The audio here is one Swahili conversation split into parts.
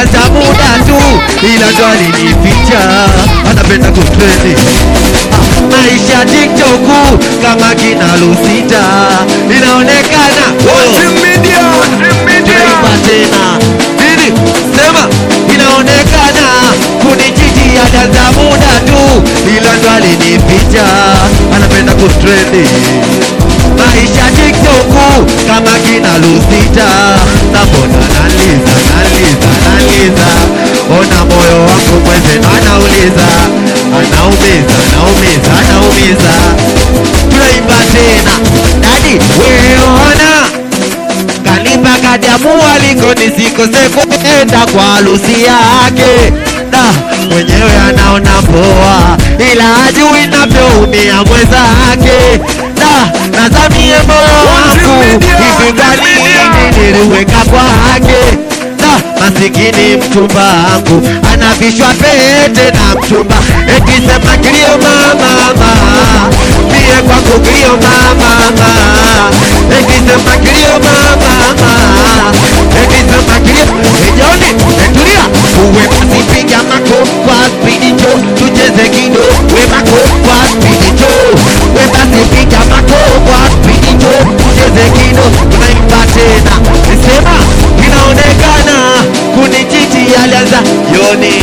alianza muda tu, ila ndo alinificha, anapenda kutrendi Ah, maisha TikTok kama kina Lusita inaonekana oh. Tunaimba tena nini? Sema inaonekana kunichiti alianza muda tu, ila ndo alinificha, anapenda kutrendi maisha TikTok kama kina Lusita, na mbona naliza naliza naliza, ona moyo wangu mwenzenu anauliza, anaumiza anaumiza anaumiza. Tunaimba tena dadi, weona kanipa kadi ya mwaliko nisikose kwenda kwa harusi yake na mwenyewe anaona poa, ila hajui navyoumia mwenzake na nazamie moyo wangu hivi kwa nini niliweka kwake na masikini mchumba wangu anavishwa pete na mchumba ekisema kilio mama mie kwako kilio mama ekisema kilio mama ekisema kilio ejoni etulia uwe basi piga mako kwa spidi cho tucheze kido we mako kwa spidi cho we basi piga mako kwa spidi cho tucheze kido tunaimba tena nisema inaonekana kunichiti alianza yoni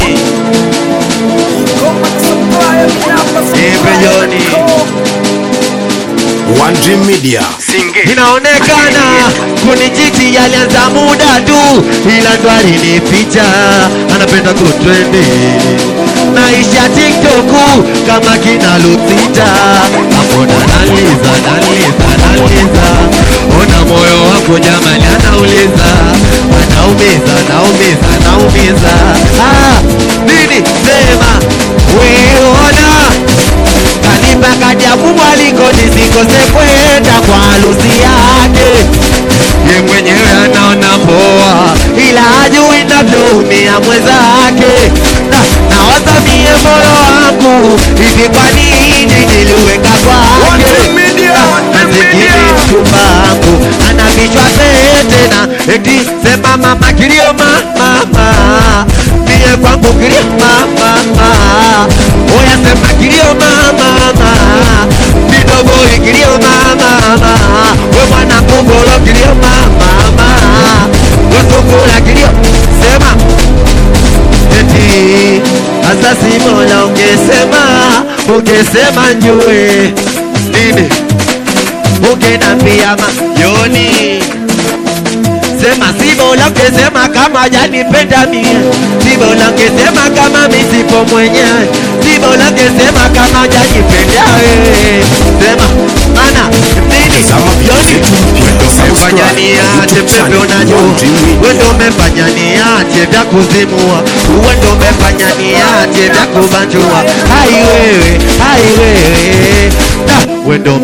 Nipe yoni One Dream Media. inaonekana kunichiti alianza muda tu, ila ndo alinificha, anapenda kutrendi maisha TikTok kama kina Lusita, ambona naliza naliza naliza, ona moyo wako jamani, anauliza anaumiza anaumiza anaumiza. Ah, nini sema weona kanipa kadi ya mwaliko nisikose kwenda kwa harusi yake. Ye mwenyewe anaona poa, ila hajui navyoumia mwenzake. Na nawazamie moyo wangu hivi, kwa nini niliweka kwake? Masikini mchumba wangu anavishwa pete na eti sema mama kilio mama mie kwangu kilio mama oya sema kilio mama kidogo kilio mama we mwana kongolo kilio mama we kongolo kilio sema eti asasi mola ungesema ungesema njue nini ungenambia mayoni sema si bora ungesema kama janipenda mie si bora ungesema kama misipo mwenyewe si bora ungesema kama janipenda wewe sema mana nini Tazama video yoni zetu mpya. umefanya Subscribe niache YouTube pepe channel unajua One Dream Media. wewe ndio umefanya niache vya kuzimua wewe ndio umefanya niache vya kubanjua hai wewe hai wewe Da, wewe ndio